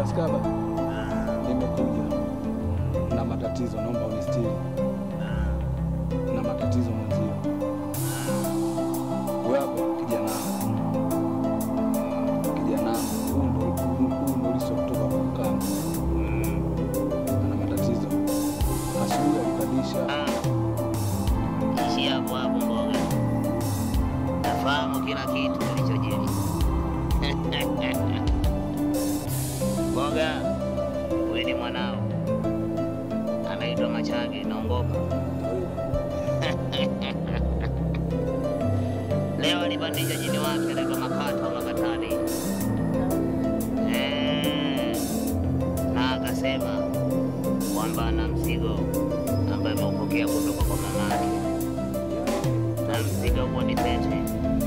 Daskaba, nimekuja na matatizo, naomba unistiri na matatizo mwenzio. Wewe kijana, kijana, huu ndo huu ndo liso kutoka kwa mkama, ana matatizo. Asubuhi alikadisha Ishi hapo hapo mboga, nafahamu kila kitu kilichojiri. Mboga, huyu ni mwanao, anaitwa Machage, naongopa. Leo alipandisha jini wake anaitwa Makata wa Makatani, Eh, na akasema kwamba ana mzigo ambaye ameupokea kutoka kwa mama yake, na mzigo huo ni pete.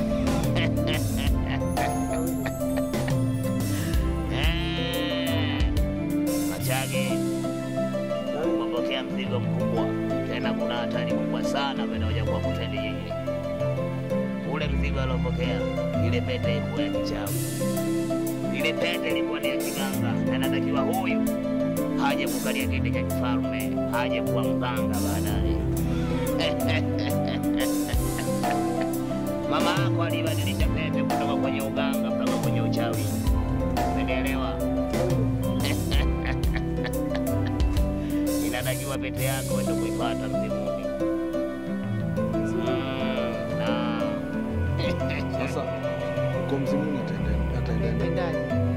Eh, Machage, umepokea mzigo mkubwa, tena kuna hatari kubwa sana vinaoja kwa kuteli nyinyi. Ule mzigo aliopokea, ile pete ilikuwa ya kichawi, ile pete ilikuwa ni ya kiganga, na inatakiwa huyu haje kukalia kiti cha kifalme, haje kuwa mganga baadaye. Mama yako alibadilisha pete kutoka kwenye uganga mpaka kwenye uchawi, umenielewa? Inatakiwa pete yako ende kuipata mzimuni. Mm, naam. sasa, uko mzimuni ataenda ataenda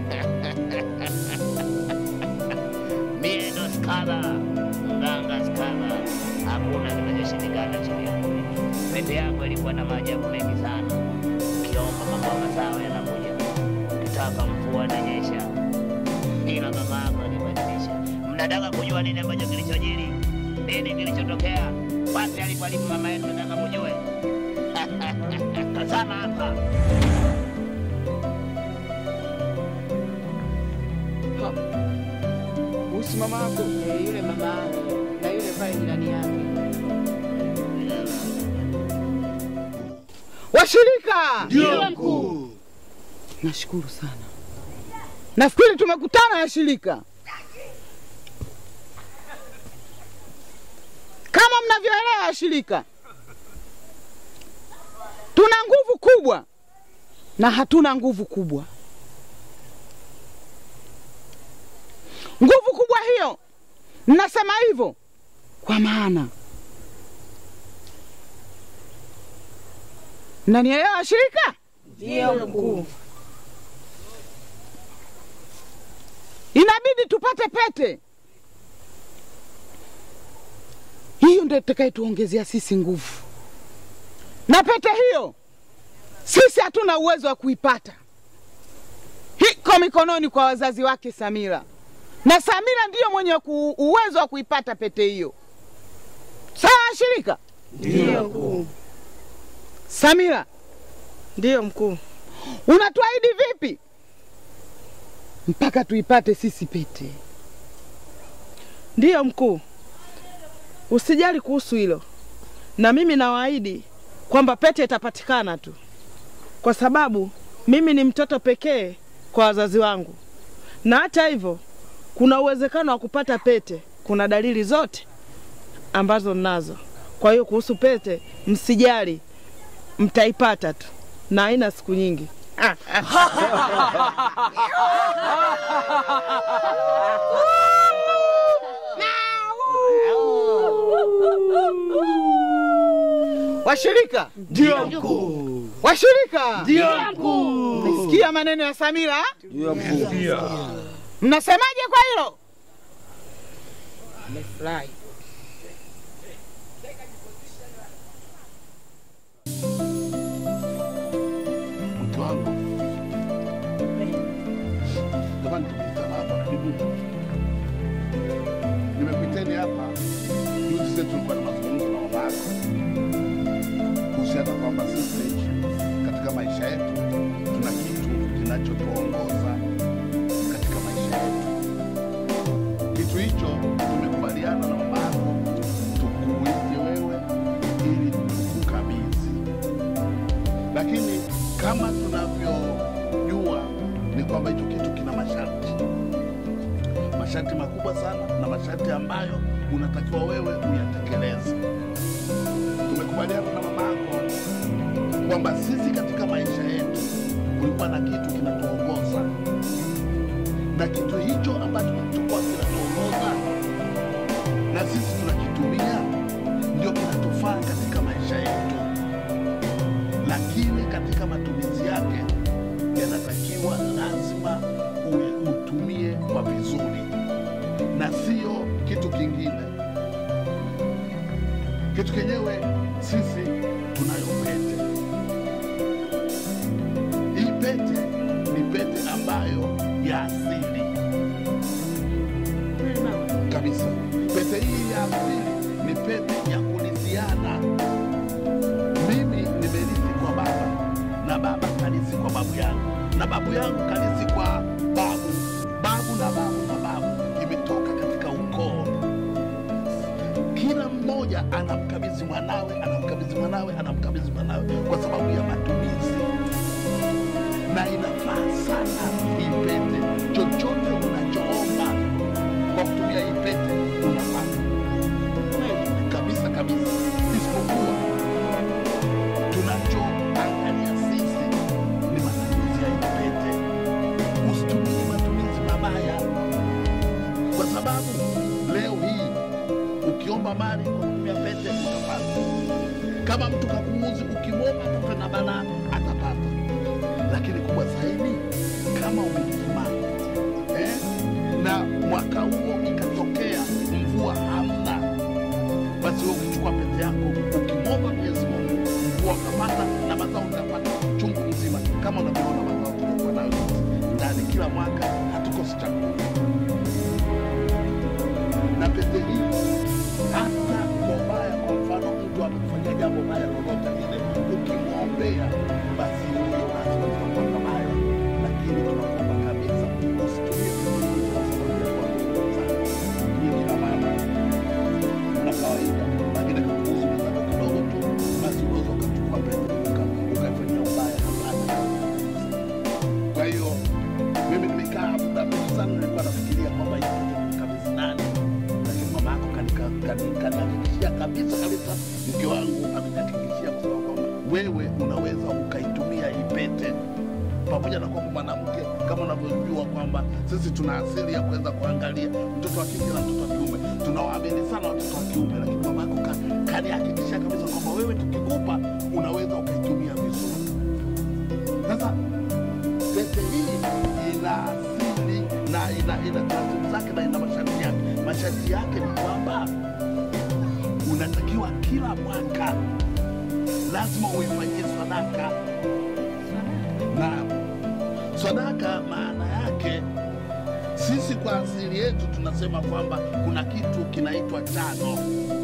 Mie ndo skala, mganga skala, hakuna kinachoshindikana chini ya kumi. Pete yako ilikuwa na maajabu mengi sana. Ukiomba mambo ya mazao yanakuja, ukitaka mvua inanyesha, ila mama yako alibadilisha. Mnataka kujua nini ambacho kilichojiri, nini kilichotokea, wapi alipo alipo mama yetu, nataka mujue. Tazama hapa. Usi mama yako Eh, yule mama yake na yule pale jirani yake. Washirika, Ndio mkuu. nashukuru sana. Nafikiri tumekutana washirika. Kama mnavyoelewa washirika, tuna nguvu kubwa na hatuna nguvu kubwa. Nguvu kubwa hiyo, nasema hivyo kwa maana mnanielewa washirika? Ndio mkuu. inabidi tupate pete. Hiyo ndio itakayetuongezea sisi nguvu, na pete hiyo sisi hatuna uwezo wa kuipata, hiko mikononi kwa wazazi wake Samira, na Samira ndiyo mwenye ku, uwezo wa kuipata pete hiyo. Sawa shirika? Ndio mkuu. Samira, Ndio mkuu. unatuahidi vipi mpaka tuipate sisi pete? Ndiyo mkuu, usijali kuhusu hilo, na mimi nawaahidi kwamba pete itapatikana tu, kwa sababu mimi ni mtoto pekee kwa wazazi wangu, na hata hivyo kuna uwezekano wa kupata pete. Kuna dalili zote ambazo ninazo. Kwa hiyo kuhusu pete msijali, mtaipata tu na haina siku nyingi. Washirika, Ndio mkuu. washirika, Ndio mkuu. Mmesikia maneno ya Samira? Ndio mkuu. Mnasemaje kwa hilo? Nimefurahi. Mke wangu. Jamani tumekutana hapa karibu. Nimekuiteni hapa. Juzi zetu tulikuwa na mazungumzo na mama yako. Kuhusiana kwamba sisi katika maisha yetu tuna kitu kinachotuongoza katika maisha yetu. Kitu hicho tumekubaliana na mama yako tukuite wewe ili tukukabidhi lakini kama tunavyojua ni kwamba hicho kitu kina masharti. masharti makubwa sana na masharti ambayo unatakiwa wewe uyatekeleze. Tumekubaliana na mama yako kwamba sisi katika maisha yetu kulikuwa na kitu kinatuongoza, na kitu hicho ambacho kilichokuwa kinatuongoza na sisi tunakitumia ndio kinatufaa katika maisha yetu, lakini katika matumizi yake yanatakiwa lazima uwe utumie kwa vizuri na sio kitu kingine. Kitu kenyewe sisi tunayo pete. Hii pete ni pete ambayo ya asili kabisa. Pete hii ya asili ni pete ya kurithiana. Mimi nimerithi kwa baba na baba karithi kwa babu yangu na babu yangu karithi kwa babu, babu na babu na babu, imetoka katika ukoo. Kila mmoja anamkabidhi mwanawe, anamkabidhi mwanawe, anamkabidhi mwanawe kwa sababu ya matumizi, na inafaa sana hii pete. Chochote unachoomba kwa kutumia hii pete unapata kabisa kabisa, isipokuwa tunachoangalia sisi ni matumizi ya hii pete. Usitumie matumizi mabaya, kwa sababu leo hii ukiomba mali kwa kutumia pete utapata. Kama mtu kakuuzi, ukimwomba tupe na balaa atapata. Lakini kubwa zaidi, kama umelima eh, na mwaka huo ikatokea mvua hamna, basi wewe ukichukua pete yako ukimwomba Mwenyezi Mungu, mvua ukapata na mazao utapata chungu mzima, kama unavyoona mazao tulikuwa nayo sisi ndani. Kila mwaka hatukosi chakula na pete hii hata kwa ubaya. Kwa mfano, mtu amekufanyia jambo baya lolote lile, ukimwombea basi hiyo lazima tunapata baya, lakini tunakuomba kabisa usitumie pete hii kwa sababu ya kuwaongoza nyinyi na mama na kawaida, lakini kakuuzi mwenzako kidogo tu, basi unaweza ukachukua pete uka- ukaifanyia ubaya. Hapana. Kwa hiyo mimi nimekaa muda mrefu sana, nilikuwa nafikiria kwamba hii pete nimkabidhi nani lakini mama yako kanika- kani- kanihakikishia kabisa kabisa, mke wangu amenihakikishia kusema kwamba wewe unaweza ukaitumia hii pete, pamoja na kwamba mwanamke kama unavyojua kwamba sisi tuna asili ya kuweza kuangalia mtoto wa kike na mtoto wa kiume, tunawaamini sana watoto wa kiume, lakini mama yako ka- kanihakikishia kabisa kwamba wewe tukikupa unaweza ukaitumia vizuri. Sasa pete hii ina asili na ina ina taratibu zake na ina masharti yake. Masharti yake ni kwamba unatakiwa kila mwaka lazima uifanyie sadaka, na sadaka maana yake sisi kwa asili yetu tunasema kwamba kuna kitu kinaitwa chano.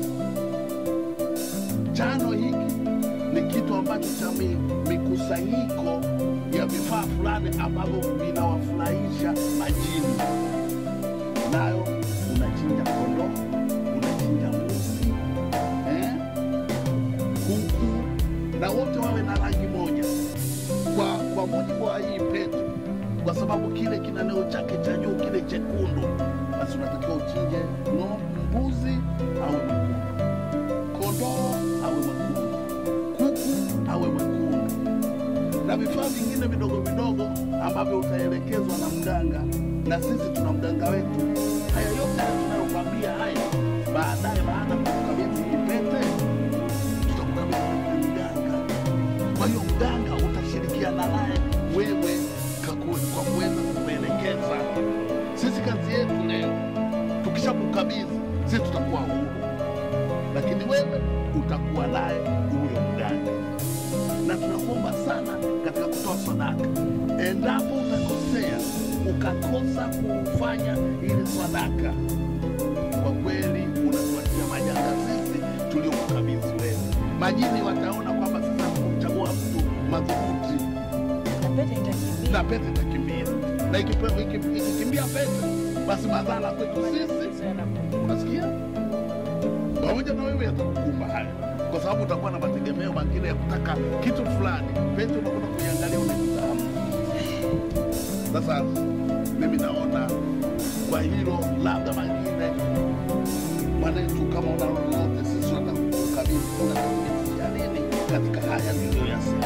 Chano hiki ni kitu ambacho cha mi- mikusanyiko ya vifaa fulani ambavyo vinawafurahisha majini. Nayo unachinja kondoo, unachinja mbuzi, eh, kuku, na wote wawe na rangi moja kwa, kwa mujibu wa hii pete, kwa sababu kile kinaneo chake cha juu kile chekundu, basi unatakiwa uchinje ng'ombe, mbuzi au mwekundu, kondoo awe mwekundu, kuku awe mwekundu na vifaa vingine vidogo vidogo ambavyo utaelekezwa na mganga, na sisi tuna mganga wetu. Haya yote haya tunayokwambia haya, baadaye baada ya kukabidhi hii pete, tutakukabidhi mganga. Kwa hiyo mganga utashirikiana naye wewe kaku- kwa kuweza kukuelekeza. Sisi kazi yetu leo, tukishakukabidhi sisi tutakuwa huru, lakini wewe utakuwa naye huyo mganga na tunakuomba sana katika kutoa sadaka, endapo utakosea ukakosa kufanya ile sadaka, kwa kweli unatuachia majanga sisi tuliokukabidhi wewe. Majini wataona kwamba sasa kumchagua mtu madhubuti na pete itakimbia, na ikipe- iki- ikikimbia pete, basi madhara kwetu sisi unasikia pamoja na wewe yatakukumba haya, kwa sababu utakuwa na mategemeo mengine ya kutaka kitu fulani. Pete unakwenda kuiangalia unaikuta hamna. Sasa mimi naona kwa hilo labda mengine mwanetu, kama una lolote, sisi tunataka kukabidhi, unatumitia nini katika haya niliyoyasema?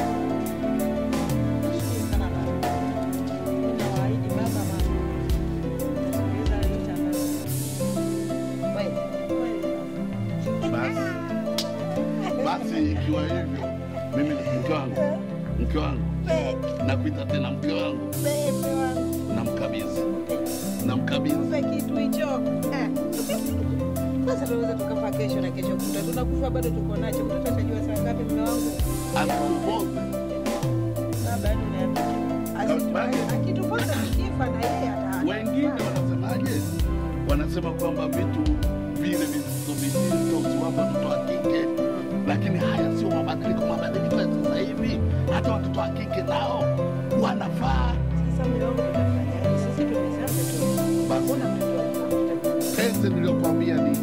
Basi basi, ikiwa hivyo, mimi mke wangu, mke wangu, nakuita tena mke wangu, namkabidhi, namkabidhi. kitu hicho Eh. sasa tunaweza tukafa kesho na kesho kuta tunakufa bado tuko nacho mtoto atajua saa ngapi mume wangu Asikupoze labda yani uniambie. Asi- akitupoza tukifa na yeye ata- wengine wanasemaje? Wanasema kwamba vitu vile vizito vizito usiwapa watoto wa kike, lakini haya sio mabadiliko. Mabadiliko ya sasa hivi, hata watoto wa kike nao wanafaa. Sasa mume wangu tutafanyaje? Sisi tumezaa mtoto. Basi Hakuna mtoto wa- penzi niliyokuambia ni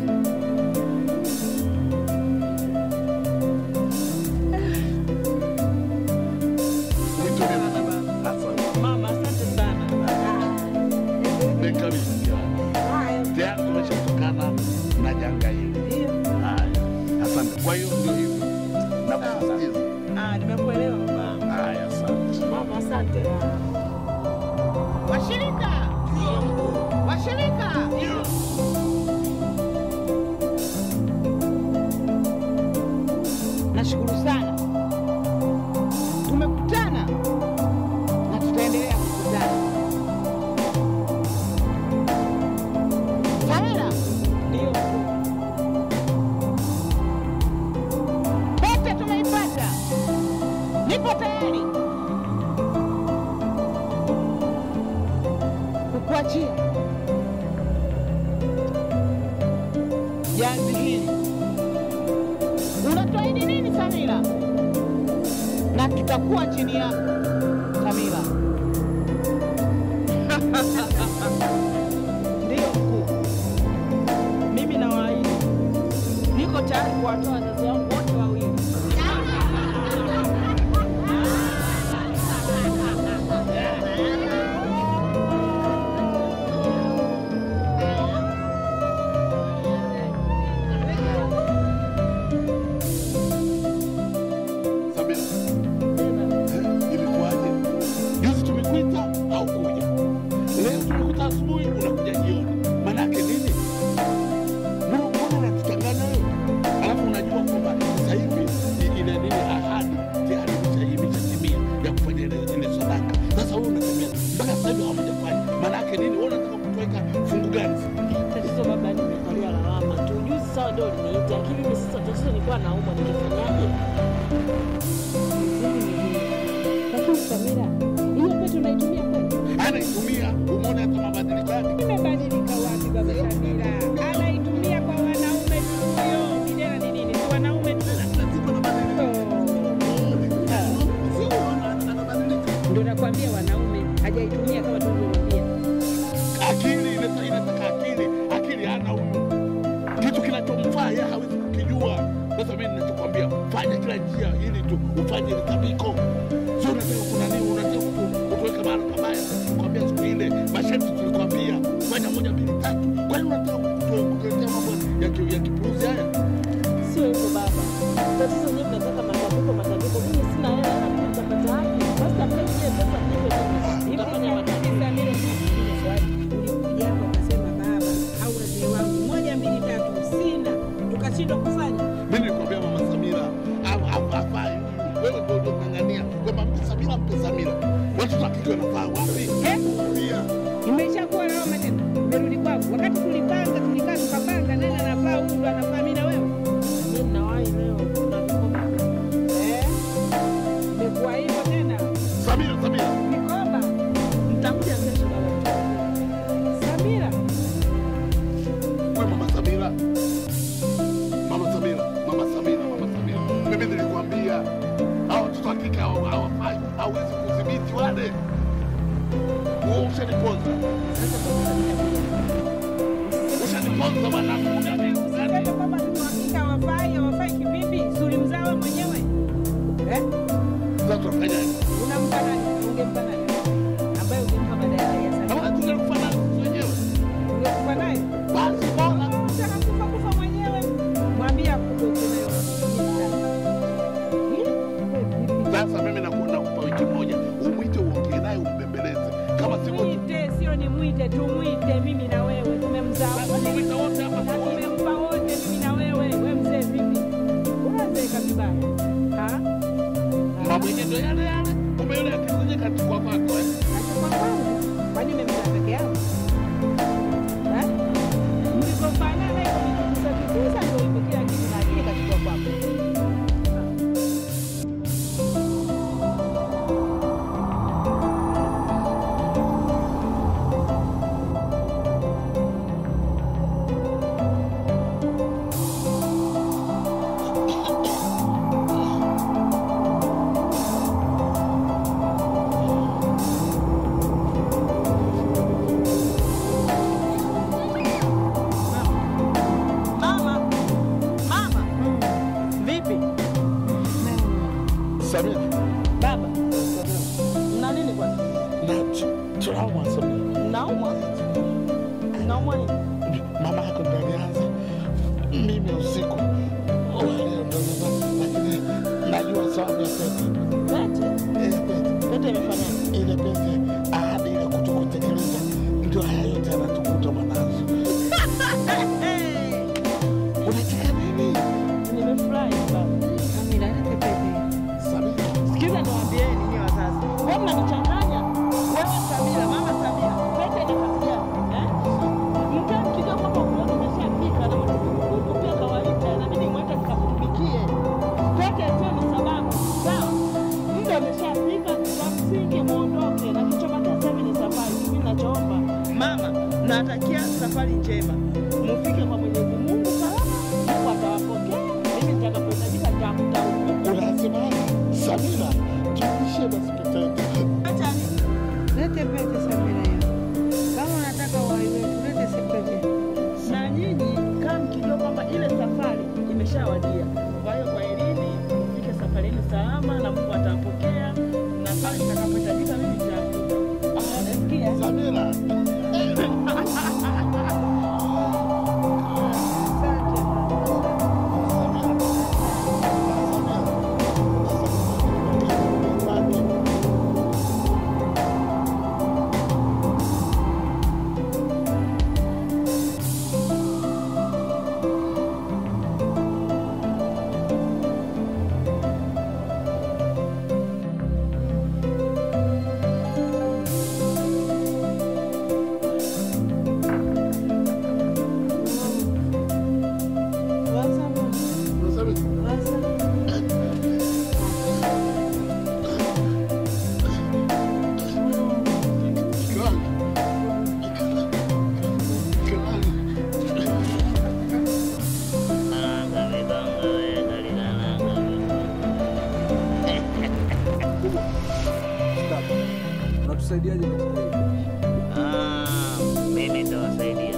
Wito ni- Asante. Mama, asante sana. Nimekabidhi. Haya, Tayari tumeshatokana na janga hili. ndio. Haya, asante. Kwa hiyo ndio hivyo, nakusisitiza. Ah, nimekuelewa baba. Haya, asante. Mama, asante. Washirika, washirika, nashukuru sana, tumekutana na tutaendelea kukutana. Samira, Ndio. pete tumeipata, nipo tayari kukuachia jazi hili. Unatuahidi nini Samira? Na tutakuwa chini yako Samira. Ndio mkuu. Mimi nawaahidi niko tayari kuwatoa wazazi wangu wote wawili. Samira, eh, ilikuwaje? Juzi tumekuita haukuja, leo tumekuta asubuhi unakuja jioni. Maanake nini? Mbona mbona unatuchanganya wewe? Alafu unajua kwamba sasa hivi i- ile nini ahadi tayari imesha- imeshatimia ya kufanya ile ile sadaka. Sasa wewe unatembea mpaka sasa hivi hamjafanya. Maanake nini? Wewe unataka kutuweka fungu gani? Tatizo baba, nimekalia lawama tu. Juzi sawa ndio uliniita, lakini mimi sasa tatizo nilikuwa naumwa, ningefanyaje? Lakini Samira, hiyo pete unaitumia kweli? Anaitumia, umeona hata mabadiliko yake. Imebadilika wapi baba Samira? Anaitumia kwa wanaume tu huyo. Kijana ni nini? Si wanaume tu. Ndio nakwambia wanaume hajaitumia kama tulivyomwambia. akili inata- inataka akili akili hana huyu kitu kinachomfaa yeye hawezi kukijua sasa mimi ninachokwambia fanya kila njia ili tu ufanye ile tabiko sio unataka kuna nini unataka kutu- kutuweka mahali pabaya kwambia siku ile masharti tulikwambia fanya moja mbili tatu kwa nini unataka kutu- kutuletea mambo ya ki- ya kipuuzi haya Sio hivyo baba, tatizo nyewe mnataka matandiko, matandiko. Mimi sina hela, hela mimi nitapata wapi? Basi tafuta zile pesa mnipe mimi, nitafanya matandiko. Samira, nikuulize swali. Ulikuja hapo ukasema baba au wazee wangu moja mbili tatu, sina, tukashindwa kufanya. mimi nilikwambia mama Samira au- au- hafai wewe ndio uliong'ang'ania kwamba mpe Samira mpe Samira watoto wa kike wanafaa wapi Eh? Pia. Imeshakuwa lawama tena, imerudi kwako. Wakati tulipanga tulikaa tukapanga, nani anafaa huyu ndo anafaa mimi na wewe Mimi ninawahi leo, kuna vikoba. eh? Imekuwa hivyo tena, Samira Samira mikoba Mtakuja kesho baba. Samira We mama Samira, mama Samira, mama Samira, mama Samira, mimi nilikwambia hao watoto wa kike hawa- hawafai, hawezi kudhibiti wale. Wewe ushaniponza, ushaniponza mwanangu. Usiseme kwamba tuhakika hawafai, hawafai kivipi? Si ulimzaa wewe mwenyewe eh? Sasa tunafanyaje? Unampa nani? Ungempa nani ambaye ungempa badala ya Samira? Hawa tunakufanya sisi wenyewe. yenye ndo yale yale, kumbe yule akikuja kachukua kwako eh? Achukua kwangu. Kwani umemzaa peke yangu? Eh? Mlivyofanana hivyo nikikuza kikuza ndio hivyo kila kitu na akili kachukua kwako. Mama, mama, vipi Samia, baba? Mna nini kwanza? na tu- tunaumwa Samia. Naumwa, naumwa nini? Mama yako ndo alianza mimi usiku wa leo ndo nina- lakini najua sababu ya pete. Pete, Eh, pete. pete imefanyaje? ile pete ahadi ile kutokutekeleza ndio haya yote yanatukuta mwanazo. Unacheka nini Nimefurahi baba. Amina, lete pepe. Samia? Sikiza niwaambieni nyinyi wazazi, wewe mnanichanganya. Wewe Samira, mama Samira, pete ina kazi gani eh? Mkaa mkijua kwamba ukiona umeshafika na mtukufu pia kawaida, inabidi mwende mkamtumikie. Pete sio ni sababu, sawa? Muda umeshafika, cha msingi muondoke, na kichobakia sasa hivi ni safari. Mimi nachoomba mama, natakia safari njema, mufike kwa Mwenyezi Mungu salama. Mungu atawapokea. Mimi nitakapohitajika nitakuta huko. Unasema Samira, turudishie basi pete yetu. Acha Lete pete Samira hiyo. Kama unataka uhai wetu, lete si pete. na nyinyi kama mkijua kwamba ile safari imeshawadia. Kwa hiyo kwa elini mfike safarini salama na Mungu atawapokea, na pale nitakapohitajika mimi nitakuja. Nasikia Samira, Asante mama. Waza mama. Waza. Anga vibanga weka linalanga Unatusaidiaje katika hili? Ah, mimi nitawasaidia,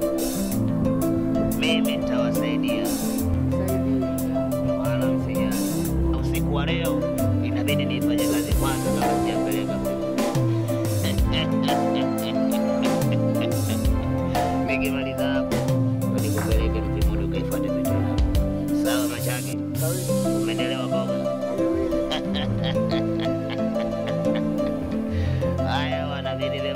mimi nitawasaidia, wala msijali. Usiku wa leo inabidi nifanye kazi kwanza kama sijapeleka nikimaliza hapo ndo nikupeleke Mtimodo ukaifuate pete yako. Sawa Machage, umenielewa boga? Haya wana vile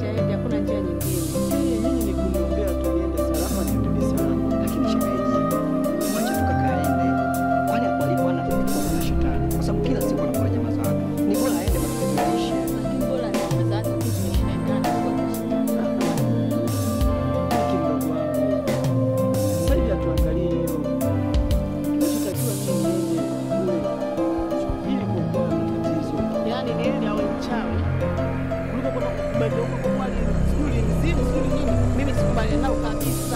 aende, hakuna njia nyingine. Nyinyi ni kuniombea tu niende salama nirudi salama. Lakini shemeji, mwache tu kaka aende. Kwani hapo alipo ana tatizo na shetani. Kwa sababu kila siku anakula nyama za watu. Ni bora aende matatizo yaishe. Lakini bora nimeza hata tu tumeshindana kwa kushindana. Hiki mdogo wangu. Sasa hivi hatuangalie hilo. Kinachotakiwa mimi niende kule ili kuokoa matatizo. Yaani ni heri awe mchawi kuliko kwenda kubebe huko kwa mwali sijui mzimu sijui nini. Mimi sikubaliani nao kabisa.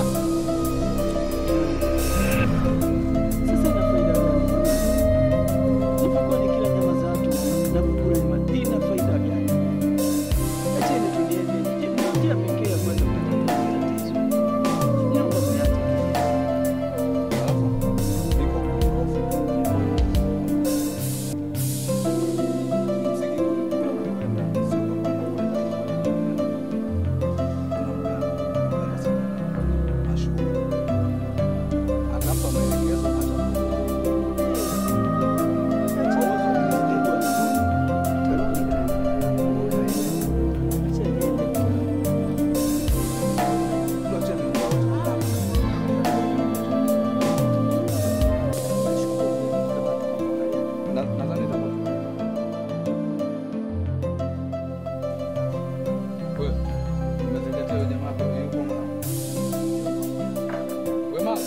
Sasa ina faida gani? Nilipokuwa nikila nyama za watu na kukula nyama, ina faida gani? Acheni tu niende, ndio njia pekee ya kuweza kutatua matatizo. Naomba mniache tu. Alafu niko hofu. Mziki kule unakwenda, sio kwamba unakwenda. Kuna mganga, anasema, mashuhuri. Akampa maelekezo Nadhani itakuwa wewe umezingatia huyo jamaa hapo yuko mna wewe mama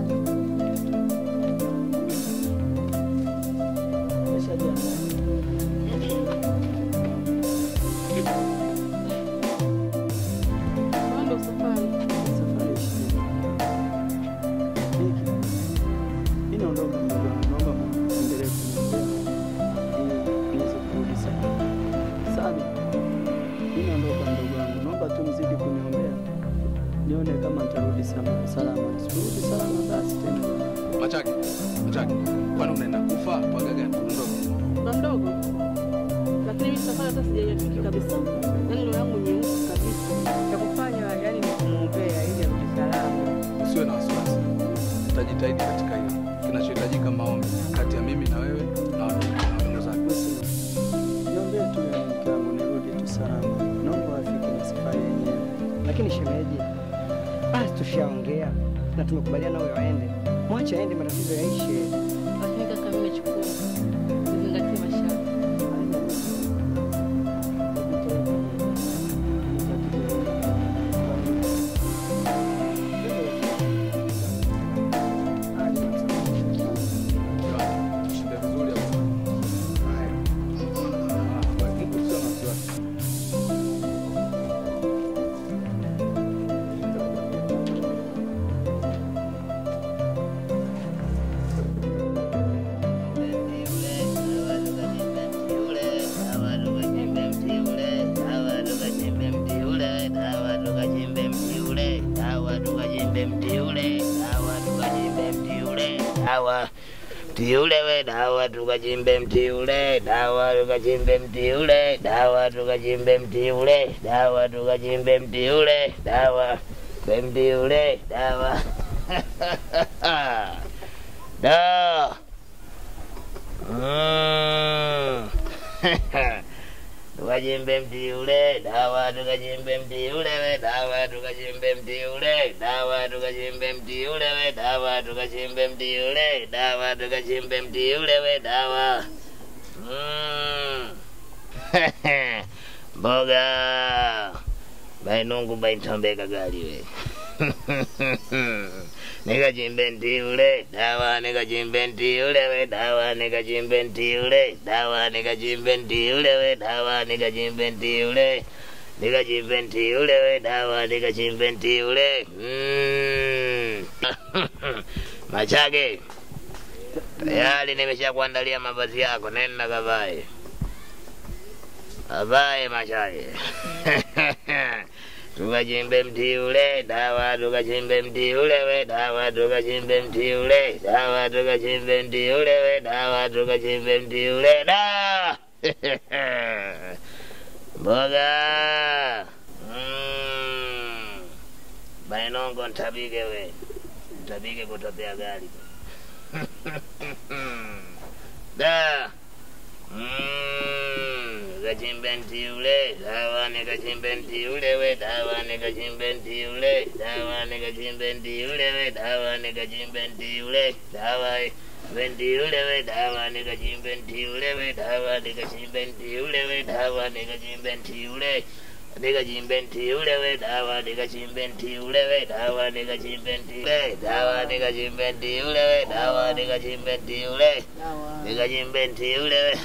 Ndo safari. Inaondoka mdogo wangu, naomba muendelee kuniombea ili niweze kurudi salama. Sami, inaondoka mdogo wangu, naomba tu mzidi kuniombea nione kama nitarudi sama- salama. Sikurudi salama basi tena. Machaki, Machaki, kwani unaenda kufa paka gani? Ondoka. Ba mdogo. Lakini mimi safari hata sijaifiki kabisa. Yaani ndio yangu nyeusi kabisa. Cha kufanya yani ni kumwombea ili arudi salama. Usiwe na wasiwasi, tutajitahidi katika hilo. Kinachohitajika maombi kati ya mimi na wewe na ndugu zako. Basi, niombee tu ya mke wangu nirudi tu salama. Naomba afike na safari yenyewe. Lakini shemeji, basi tushaongea na tumekubaliana huyo aende, mwache aende, matatizo yaishe. Lakini kaka mimi nachukua. Nizingatie masharti. Tushinde vizuri hapo. Ah, usiwe na wasiwasi. Mtiule we dawa tukachimbe mtiule dawa tukachimbe mtiule dawa tukachimbe mtiule dawa tukachimbe mtiule dawa mtiule dawa da Mm. tukachimbe mtiule dawa tukachimbe mtiule we dawa tukachimbe mtiule dawa tukachimbe mtiule we dawa tukachimbe mtiule dawa tukachimbe mtiule we dawa Mm. mboga bainungu baintombeka gali we nikachimbe ntiule dawa nikachimbe ntiule we dawa nikachimbe ntiule dawa nikachimbe ntiule we dawa nikachimbe ntiule nikachimbe ntiule we dawa nikachimbe ntiule Mm. machage tayari nimesha kuandalia mavazi yako nenda kavae kavae machage tukachimbe mti ule dawa tukachimbe mti ule we dawa tukachimbe mti ule dawa tukachimbe mti ule we dawa tukachimbe mti ule da mboga mm. bainongo ntabike we ntabike kutopea gari da mm. nikachimbe mti ule, dawa nikachimbe mti ule we, dawa nikachimbe mti ule, dawa nikachimbe mti ule we, dawa nikachimbe mti ule, dawa Mti ule we dawa nikachimbe mti ule we dawa nikachimbe mti ule we dawa nikachimbe mti ule nikachimbe mti ule we dawa nikachimbe mti ule we dawa nikachimbe mti ule dawa nikachimbe mti ule we dawa nikachimbe mti ule nikachimbe mti ule we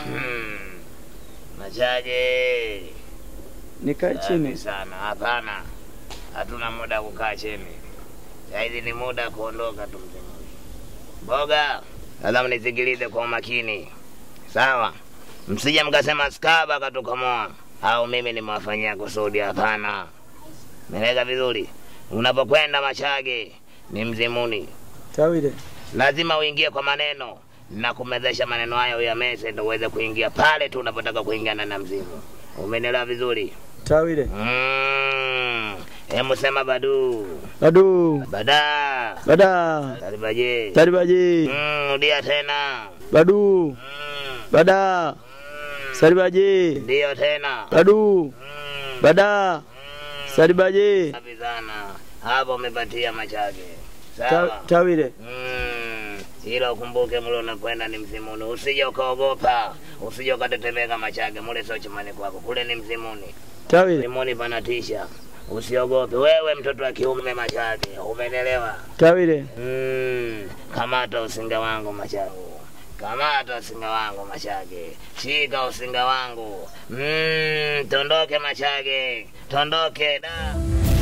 machaje Nikae Safi chini. sana hapana hatuna muda kukaa chini sahizi ni muda kuondoka tu mzee mboga sasa mnisikilize kwa umakini sawa msije mkasema skaba katukomoa au mimi nimewafanyia kusudi hapana meleka vizuri unapokwenda machage ni mzimuni Tawile. lazima uingie kwa maneno na kumezesha maneno hayo uyameze ndo uweze kuingia pale tu unapotaka kuingia ndani ya mzimu umenielewa vizuri Tawile. mm. hemu sema badu Badu. bada Bada. taribaje Taribaji. mm, rudia tena Badu. mm. Bada. mm. Saribaji. ndiyo tena Badu. mm. Bada. mm. Saribaji. safi sana hapo umepatia machage Ta- sawa Tawile. Mm, ila ukumbuke mule unakwenda ni mzimuni, usije ukaogopa, usije ukatetemeka machage. Mule sio chumani kwako, kule ni mzimuni. Tawile. Mzimuni panatisha, usiogope. Wewe mtoto wa kiume machage, umenelewa? Tawile. Mm, kamata usinga wangu machangu, kamata usinga wangu machage, shika usinga wangu. Mm, tondoke machage, tondoke da.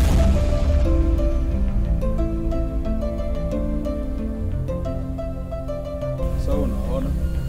Sasa unaona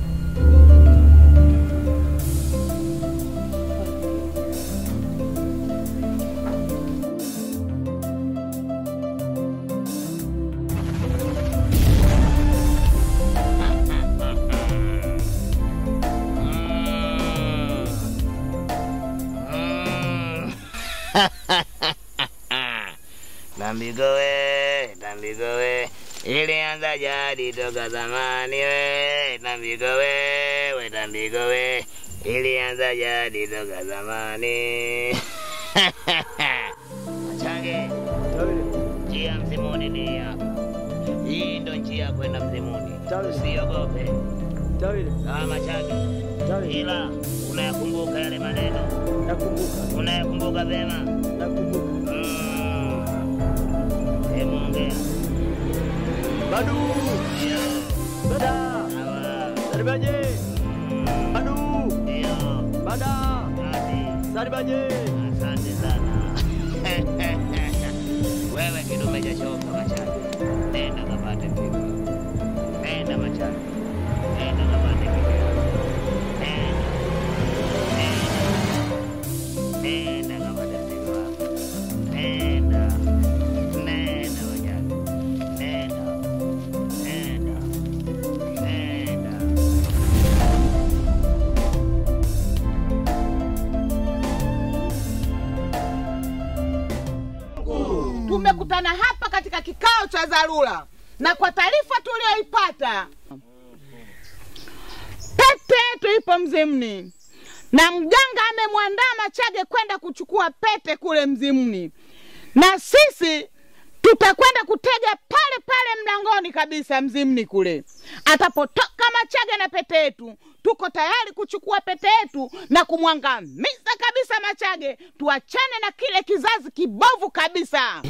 Tambigo we, tambigo we, ilianza jadi toka zamani we, tambigo we, we tambigo we, ilianza jadi toka zamani. Machange, Tawile. njia mzimuni ni hapa. Hii ndo njia ya kwenda mzimuni. Sawa. Usiogope. Tawile. Ah, Machange, Tawile. ila unayakumbuka yale maneno, Nakumbuka. unayakumbuka vema. Nakumbuka. Mm. Hebu ongea. Badu. Ndio. Bada. Sawa. Saribaji. Mm. Badu. Ndio. Bada. Asante. Saribaji. Asante sana. Wewe kidume cha shoka machani. Nenda kapate pigo. Nenda machani. Nenda kapate pigo. Nenda. Nenda. Nenda kapate pigo. Nenda. Nenda machani. Nenda. Nenda. Nenda. Tumekutana hapa katika kikao cha dharura, na kwa taarifa tuliyoipata, pete yetu ipo Mzimni na mganga amemwandaa Machage kwenda kuchukua pete kule Mzimni, na sisi tutakwenda kutega pale pale mlangoni kabisa Mzimni kule. Atapotoka Machage na pete yetu, tuko tayari kuchukua pete yetu na kumwangamiza kabisa Machage, tuachane na kile kizazi kibovu kabisa.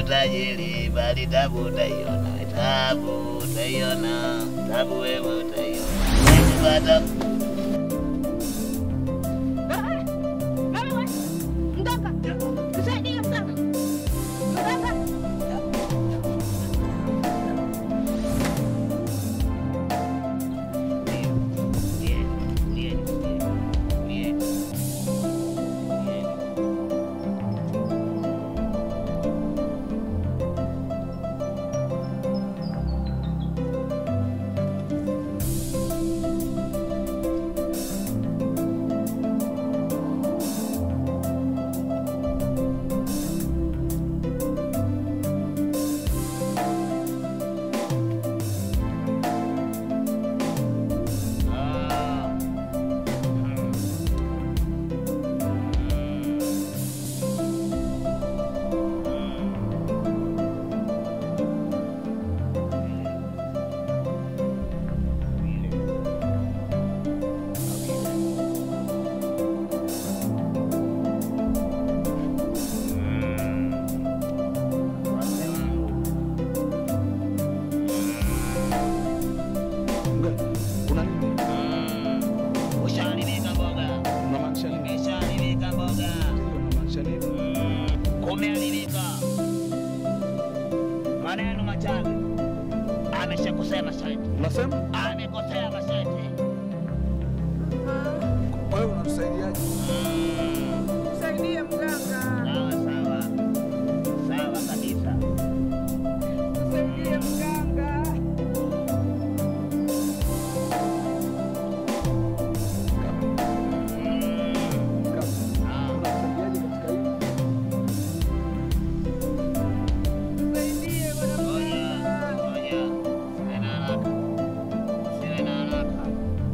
utajiri, bali tabu utaiona, tabu utaiona, tabu wewe utaiona. Ukipata Kuna nini? ushaharibika mboga, Unamaanisha nini? imeshaharibika mboga, Unamaanisha nini? kumeharibika. Maneno machache ameshakosea masharti, Unasema? amekosea masharti. Kwa hiyo unatusaidiaje? Msaidie mganga, Sawa sawa sawa kabisa. msaidie mganga. Unatusaidiaje katika hili? Msaidie bwana Ngoja, mganga. ngoja, siwe na haraka, siwe na haraka.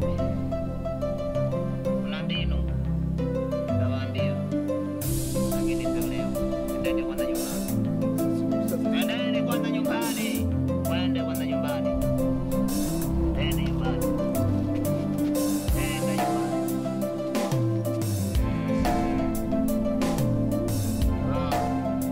Kuna mbinu tawaambia, lakini sio leo. Endeni kwanza nyumbani, endeni kwanza nyumbani, mwende kwanza nyumbani, endeni nyumbani, enda nyumbani. Ah.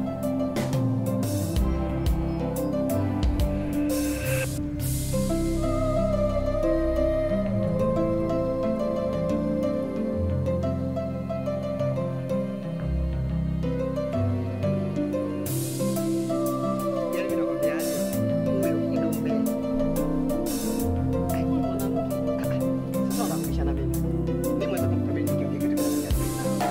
Yaani mimi nakwambiaje, huyo kidume. Ai, huyu mwanamke. Ah, ah. Sasa unafundisha na mimi. Mimi mweza kumkabili kitu kitu kinafanya.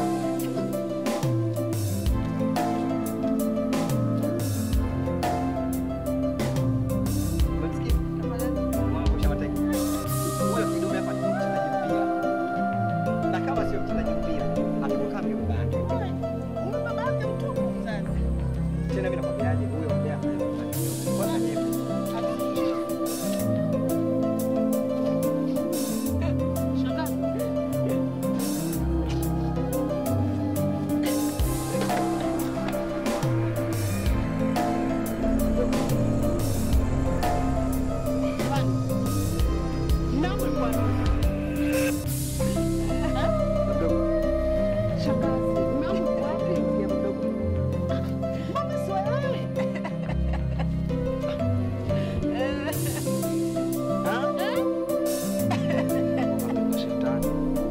Umemsikia? Mwanangu ushamateka. Huyo kidume hapa ni mchezaji mpira. Na kama sio mchezaji mpira, atakuwa mimi baba yake. Huyu baba yake mtupu sasa. Tena mimi nakwambiaje, huyo mbea kwanza ni Shetani.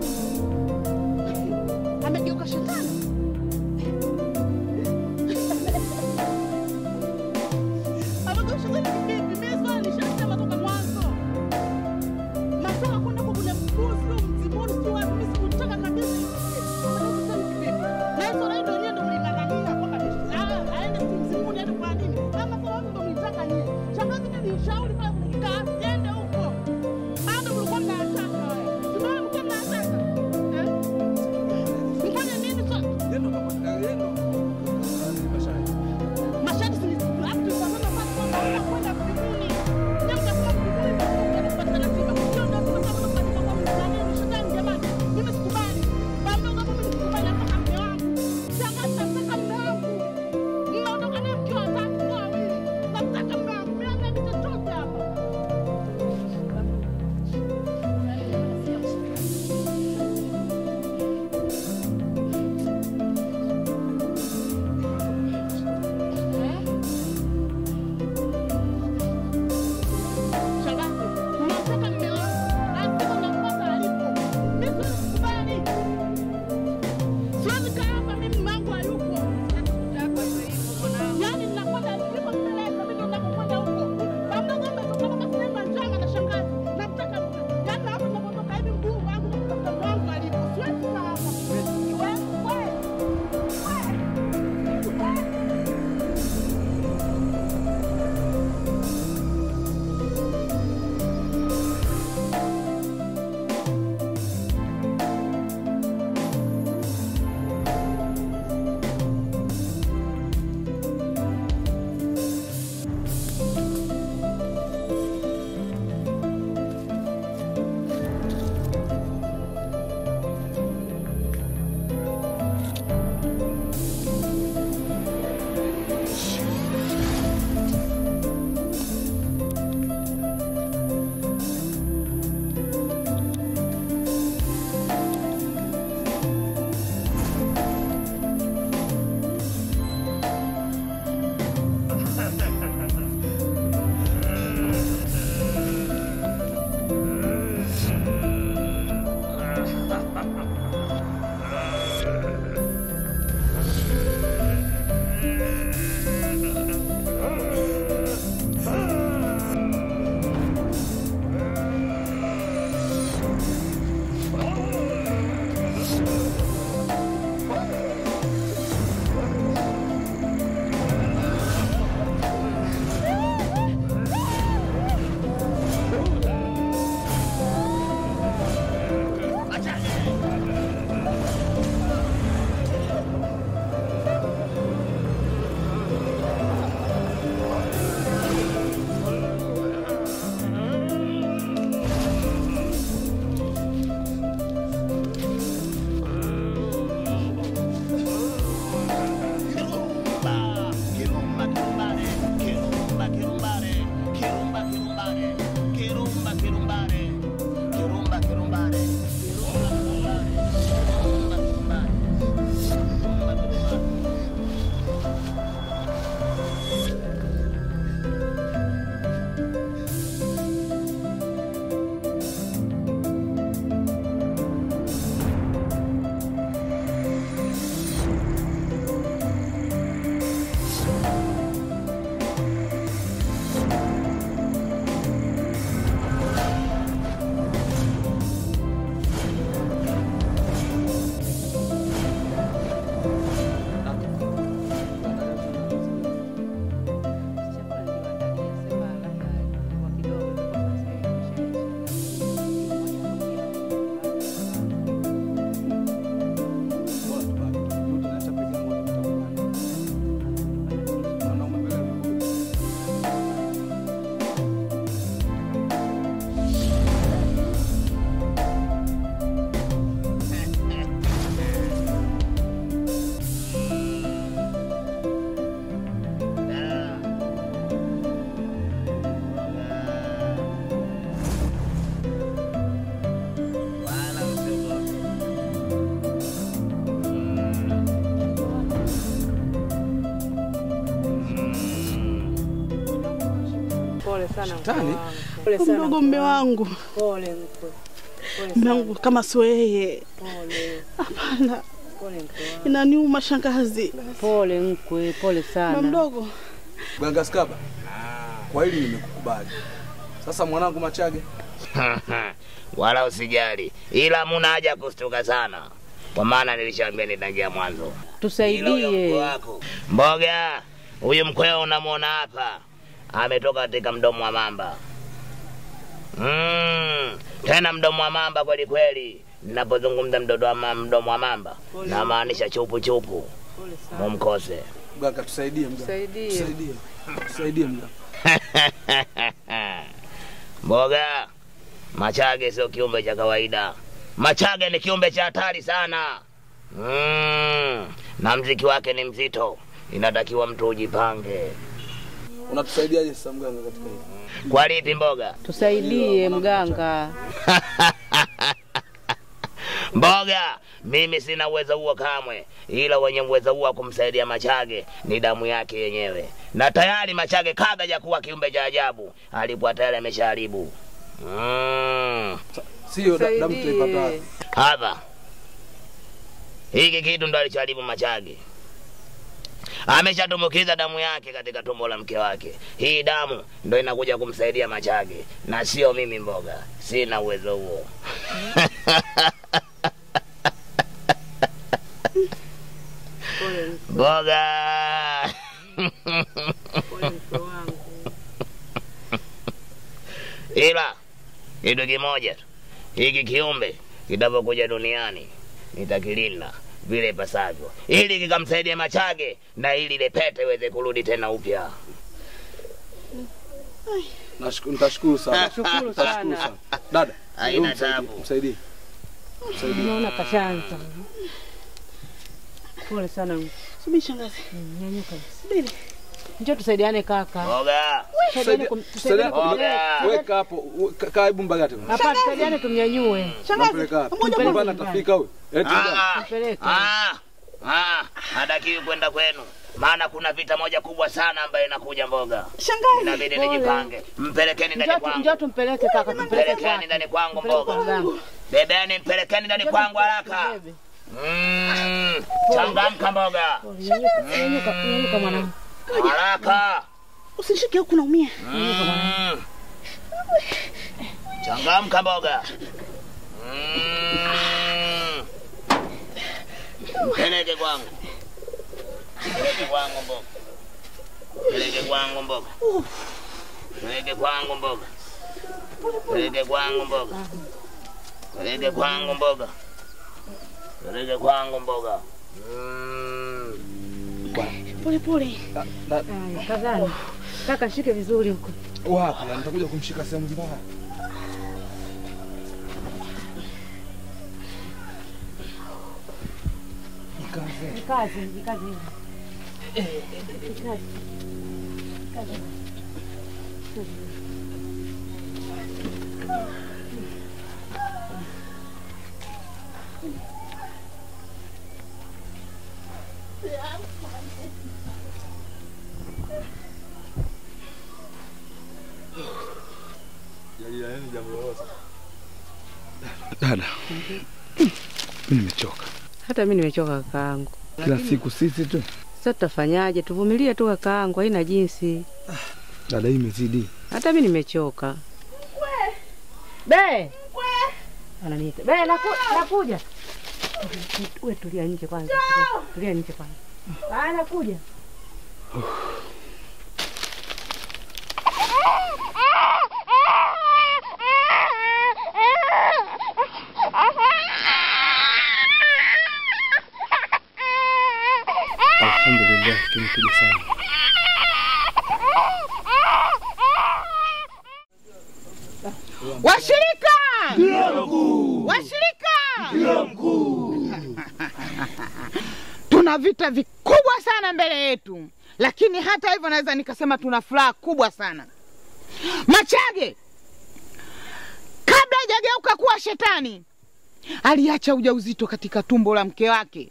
Amegeuka shetani. Amegeuka shetani kivipi? Mimi swali nishasema toka mwanzo. Nataka kwenda kwa kule mkuzi mzimuni si wapi mimi sikutaka kabisa. Amegeuka shetani kivipi? Na hizo ndio ndio ndio mlingangania kwamba ni- ah, aende si mzimuni hadi kwa nini? Kama kwa wapi ndio mlitaka nyie. Shangazi mimi nishauri pale kwenye kikao siende huko. Bado mlikuwa mnataka wewe. Tumeona mlikuwa mnataka. Eh? Mfanye nini sasa? Yendo kama yendo. Mashariki. Mashati si labda tunaona basi kwamba unakwenda mbinguni. Nyama mtakuwa mbinguni ndio kupata ratiba. Sio ndio tunasema tunafanya kwa msanii ni shetani jamani. Mimi sikubali. Baba kama mimi sikubali hata mume wangu. Shangazi nataka mume wangu. Mnaondoka naye mkiwa watatu kwa wawili. Nataka mume wangu. Mimi hamna chochote hapa. Pole sana mkwe Shetani? wangu. Pole sana mdogo mkwe mme wangu. wangu, Pole mkwe. Pole mme sana. wangu kama sio yeye, Pole. hapana, Pole mkwe wangu. inaniuma shangazi. Pole mkwe, pole Mme sana. mdogo, Mganga Skaba, kwa hili nimekukubali. Sasa mwanangu Machage, wala usijali, ila muna haja kustuka sana, kwa maana nilishaambia nitangia mwanzo. Ila huyo mkwe Tusaidie. wako mboga, huyu mkweo unamwona hapa, ametoka katika mdomo wa mamba. Mm, tena mdomo wa mamba kweli kweli. Ninapozungumza mdodo wa ma- mdomo wa mamba namaanisha chupu chupu, Pole sana. mumkose. mganga tusaidie mganga. Tusaidie. Tusaidie. Tusaidie mganga. Mboga, Machage sio kiumbe cha kawaida. Machage ni kiumbe cha hatari sana. Mm, na mziki wake ni mzito, inatakiwa mtu ujipange. Unatusaidiaje sasa mganga katika hili? Kwa lipi mboga? Tusaidie mganga. Mboga, mimi sina uwezo huo kamwe, ila wenye uwezo huo wa kumsaidia Machage ni damu yake yenyewe, na tayari Machage kabla ya kuwa kiumbe cha ajabu alikuwa tayari ameshaharibu. Mm. Sio da- damu tuipata wapi? hapa hiki kitu ndo alichoharibu Machage. Ameshatumbukiza damu yake katika tumbo la mke wake. Hii damu ndo inakuja kumsaidia Machage na sio mimi. Mboga, sina uwezo huo. Pole Mboga pole mkwe wangu. ila kitu kimoja tu, hiki kiumbe kitavyokuja duniani nitakilinda vile ipasavyo, ili kikamsaidia Machage na ili ile pete iweze kurudi tena upya. Nashukuru, nitashukuru sana. Nashukuru Nitashukuru sana. sana. Dada, Haina hebu msaidie, tabu. Msaidie. Msaidie. Naona kashaanza. Pole sana. subiri shangazi, Nyanyuka. subiri. Njoo tusaidiane kaka. Mboga, Tusaidiane kum- tusaidiane Msaidie. kum- Weka hapo, we- ka- kaa hebu mbagate. Hapa tusaidiane tumnyanyue. Unampeleka wapi? Mpeleke Nyumbani nyumbani. atafika huyu. Eti nyumbani. Ah, Mpeleke. ah, ah, hatakiwi kwenda kwenu, maana kuna vita moja kubwa sana ambayo inakuja. Mboga, Shangazi, inabidi Pole. nijipange. Mpelekeni ndani Njoo tu- njoo kwangu, tumpeleke kaka, tumpeleke mpelekeni kwake. ndani kwangu. Tumpeleke kwa Mboga, mganga. bebeni, mpelekeni ndani kwangu haraka. Bebe. Mm, changamka mboga, Pole, Nyanyuka, nyanyuka, nyanyuka mwanangu. haraka. usishike huku, naumia. Mm. Changamka mboga. Mm. Peleke kwangu. Peleke kwangu mboga. Peleke kwangu mboga. Peleke kwangu mboga. Peleke kwangu mboga. Peleke kwangu mboga. Peleke kwangu mboga. Mm. Pole pole. Da- da- Haya, Kazani. Kaka shike vizuri huko. Wapi? ya, Nitakuja kumshika sehemu mbaya. Kazi, kazi. Kazi. Dada, mimi nimechoka. Hata mimi nimechoka kakaangu. Kila siku sisi tu. Sasa tutafanyaje? Tuvumilie tu kakaangu, haina jinsi. Dada, hii imezidi. Hata mimi nimechoka. Be. Ananiita. Be, naku, nakuja. Wewe tulia nje kwanza. Tulia nje kwanza. Ah, nakuja. Alhamdulillah, tumekuja sana. Washirika! Washirika! tuna vita vikubwa sana mbele yetu, lakini hata hivyo naweza nikasema tuna furaha kubwa sana. Machage kabla hajageuka kuwa shetani aliacha ujauzito katika tumbo la mke wake.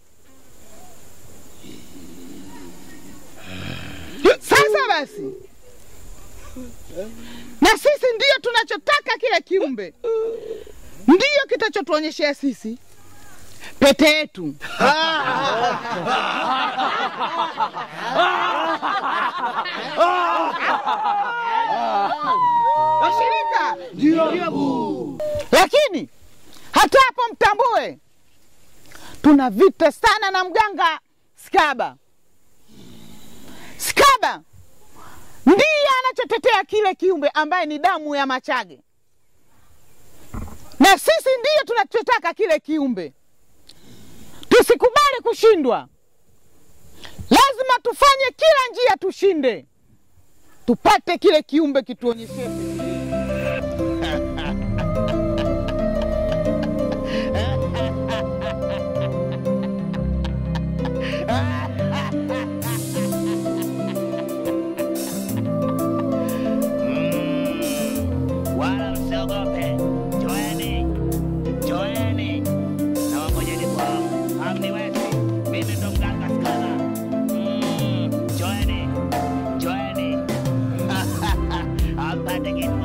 Sasa basi na sisi ndiyo tunachotaka kile kiumbe, ndiyo kitachotuonyeshea sisi pete yetu. Washirika, lakini hata hapo mtambue, tuna vita sana na mganga Skaba. Skaba ndiye anachotetea kile kiumbe ambaye ni damu ya Machage, na sisi ndiyo tunachotaka kile kiumbe. Tusikubali kushindwa, lazima tufanye kila njia tushinde, tupate kile kiumbe kituonyeshe Mm, wala msiogope, joeni, joeni na wangojeni kwao, hamniwezi. Mimi ndo mganga Skala. Mm, joeni, joeni ampate kitu